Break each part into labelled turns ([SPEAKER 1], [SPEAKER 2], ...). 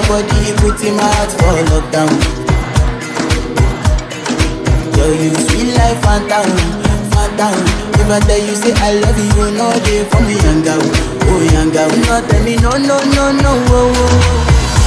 [SPEAKER 1] body, put in my heart for lockdown. Yo, you sweet life, phantom, phantom. If I tell you say I love you, you know they for me yanga, oh yanga. No tell me no, no, no, no, oh, oh.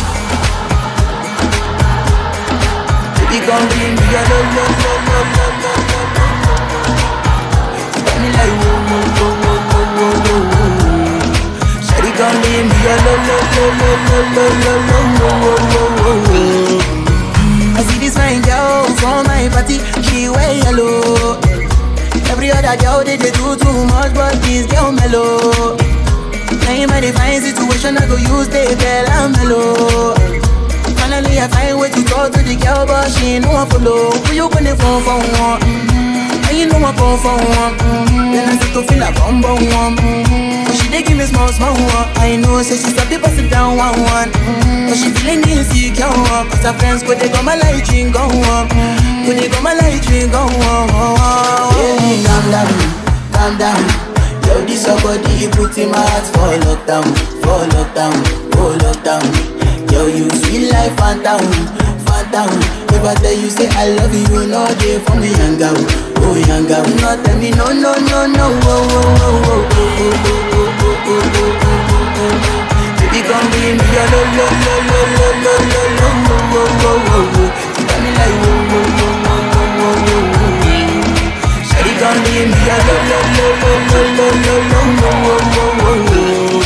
[SPEAKER 1] Baby, come give me your lo, lo, lo, lo, lo, lo, lo, lo. You got me like whoa, whoa, whoa, whoa, whoa, whoa, whoa. Shawty, come give me your lo, lo, lo, lo, lo, lo, lo, lo, whoa, whoa, whoa, whoa. I see this fine girl from my party, she wear yellow. Every other girl they, they do too much, but this girl mellow. Now in my divine situation, I go use the bell and mellow. Finally, I find way to talk to the girl, but she ain't no one follow. Who you gonna phone for one? Mm-hmm. And you know I come for one. Mm-hmm. Then I start to feel a bum bum one. Mm-hmm. But she dey give me small small one. I know, say she start to pass it down one one. Mm-hmm. But she feeling insecure one. Cause her friends go they go my light ring go on. Go they go my light ring go on. Baby, calm down, calm down. Yo, this your body, you put in my heart for lockdown, for lockdown, for lockdown. Yo, you sweet life, phantom, phantom. If I tell you say I love you, you know they for me yanga, oh yanga. No tell me no, no, no, no, oh, oh, oh, oh, oh, oh, oh, oh, oh, oh, oh, oh. Baby, come give me your lo, lo, lo, lo, lo, lo, lo, lo, oh, oh, oh, oh, oh. You got me like whoa, whoa, whoa, whoa, whoa, whoa, whoa, whoa. Shawty, come give me your lo, lo, lo, lo, lo, lo, lo, lo, oh, oh, oh, oh, oh.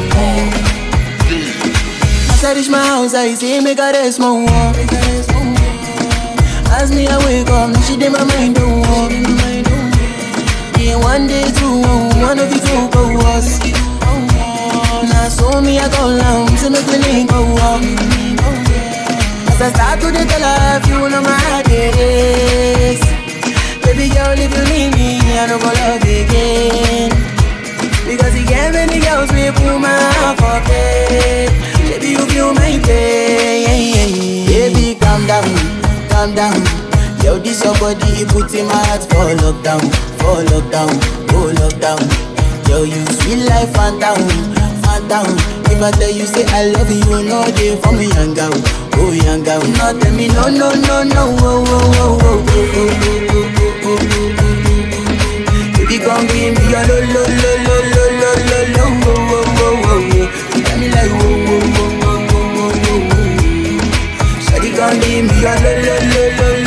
[SPEAKER 1] As I reach my house, I see me got a small wall. As me I wake up, now she did my mind don't walk. Yeah, one day, two, one of you two go us. Now so me I go down, so make me link go up. As I start to the tell her, if you know my heart it is. Baby girl, if you leave me, I don't go love again. Because you get many girls we put my heart for bed Baby, you feel my pain Baby, calm down, calm down Yo, this your body, you put in my heart for lockdown For lockdown, oh lockdown Yo, you sweet life, phantom, phantom If I tell you say I love you, you know they for me, young girl Oh, young girl, no, tell me no, no, no, no Oh, oh, oh, oh, oh, oh, oh, oh, oh, oh, oh, oh. Baby, come give me your lo lo lo lo lo lo lo lo wo wo wo wo wo. You got me like wo wo wo wo wo wo wo wo. Shawty, come give me your lo lo lo lo